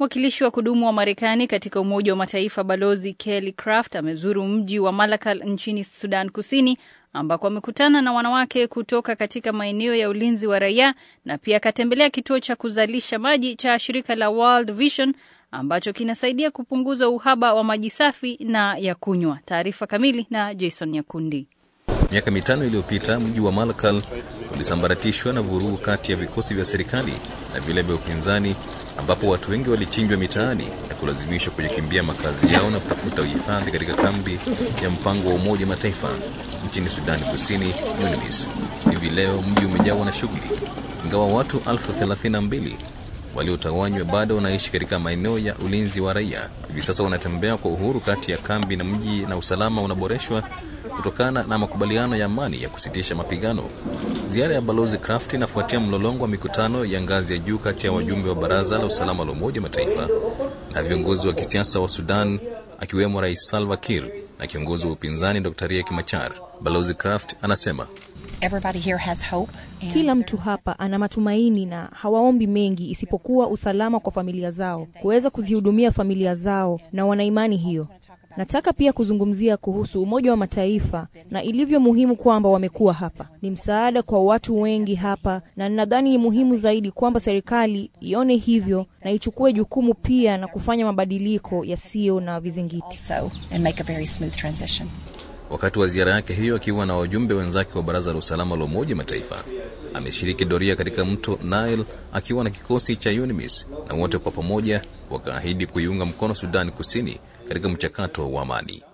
Mwakilishi wa kudumu wa Marekani katika Umoja wa Mataifa Balozi Kelly Craft amezuru mji wa Malakal nchini Sudan Kusini ambako amekutana na wanawake kutoka katika maeneo ya ulinzi wa raia na pia akatembelea kituo cha kuzalisha maji cha shirika la World Vision ambacho kinasaidia kupunguza uhaba wa maji safi na ya kunywa. Taarifa kamili na Jason Nyakundi. Miaka mitano iliyopita mji wa Malakal ulisambaratishwa na vurugu kati ya vikosi vya serikali na vile vya upinzani, ambapo watu wengi walichinjwa mitaani na kulazimishwa kujikimbia makazi yao na kutafuta uhifadhi katika kambi ya mpango wa Umoja Mataifa nchini Sudani Kusini, UNMISS. Hivi leo mji umejawa na shughuli, ingawa watu elfu thelathini na mbili waliotawanywa bado wanaishi katika maeneo ya ulinzi wa raia. Hivi sasa wanatembea kwa uhuru kati ya kambi na mji, na usalama unaboreshwa kutokana na makubaliano ya amani ya kusitisha mapigano. Ziara ya balozi Craft inafuatia mlolongo wa mikutano ya ngazi ya juu kati ya wajumbe wa baraza la usalama la Umoja wa Mataifa na viongozi wa kisiasa wa Sudan, akiwemo Rais Salva Kiir na kiongozi wa upinzani Dr Riek Machar. Balozi Craft anasema Everybody here has hope and Kila mtu hapa ana matumaini na hawaombi mengi isipokuwa usalama kwa familia zao, kuweza kuzihudumia familia zao, na wana imani hiyo. Nataka pia kuzungumzia kuhusu Umoja wa Mataifa na ilivyo muhimu kwamba wamekuwa hapa. Ni msaada kwa watu wengi hapa, na ninadhani ni muhimu zaidi kwamba serikali ione hivyo na ichukue jukumu pia na kufanya mabadiliko yasiyo na vizingiti. also and make a very smooth transition. Wakati wa ziara yake hiyo akiwa na wajumbe wenzake wa baraza la usalama la Umoja Mataifa, ameshiriki doria katika mto Nile akiwa na kikosi cha UNMISS na wote kwa pamoja wakaahidi kuiunga mkono Sudani Kusini katika mchakato wa amani.